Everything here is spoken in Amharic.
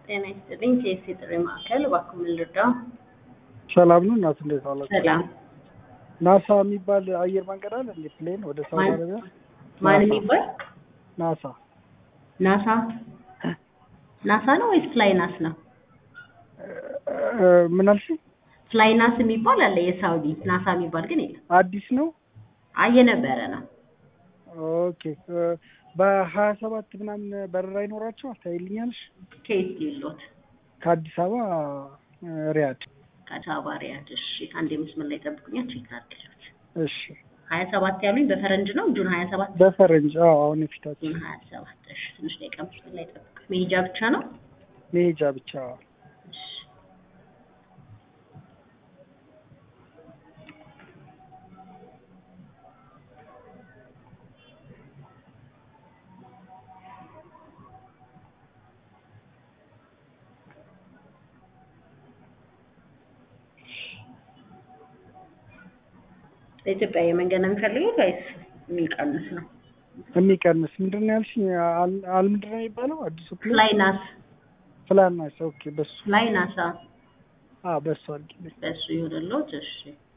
ጤና ይስጥልኝ። ኬስ የጥሪ ማዕከል እባክዎ ምን ልርዳው? ሰላም ነው እናት፣ እንዴት አላችሁ? ሰላም። ናሳ የሚባል አየር መንገድ አለ እንዴ? ፕሌን ወደ ሳውዲ ማን? አረቢያ ማን ናሳ። የሚባል ናሳ ናሳ ናሳ ነው ወይስ ፍላይ ናስ ነው? እ፣ ምን አልሽኝ? ፍላይ ናስ የሚባል አለ የሳውዲ ናሳ የሚባል ግን የለም። አዲስ ነው። አይ የነበረ ነው። ኦኬ እ፣ በሀያ ሰባት ምናምን በረራ ይኖራቸዋል ታይልኛለሽ? ከየት ሌሎት ከአዲስ አበባ እ፣ ሪያድ። ከአዲስ አበባ ሪያድ። እሺ አንዴ መስመር ላይ ጠብቁኛ፣ ቼክ አድርግለት። እሺ ሀያ ሰባት ያሉኝ በፈረንጅ ነው ጁን ሀያ ሰባት በፈረንጅ አዎ፣ አሁን የፊታችን ጁን ሀያ ሰባት እሺ ትንሽ ደቂቃ መስመር ላይ ጠብቅ። መሄጃ ብቻ ነው? መሄጃ ብቻ። እሺ ለኢትዮጵያ የመንገድ ነው የሚፈልጉት ወይስ የሚቀንስ ነው? የሚቀንስ ምንድን ነው ያልሽኝ? አል- አል ምንድን ነው የሚባለው አዲሱ ፕሌን? ፍላይ ናስ ፍላን ናስ። ኦኬ በሱ ፍላይ ናሳ አዎ፣ በሱ አድርጊልኝ። በሱ ይሆንልዎት። እሺ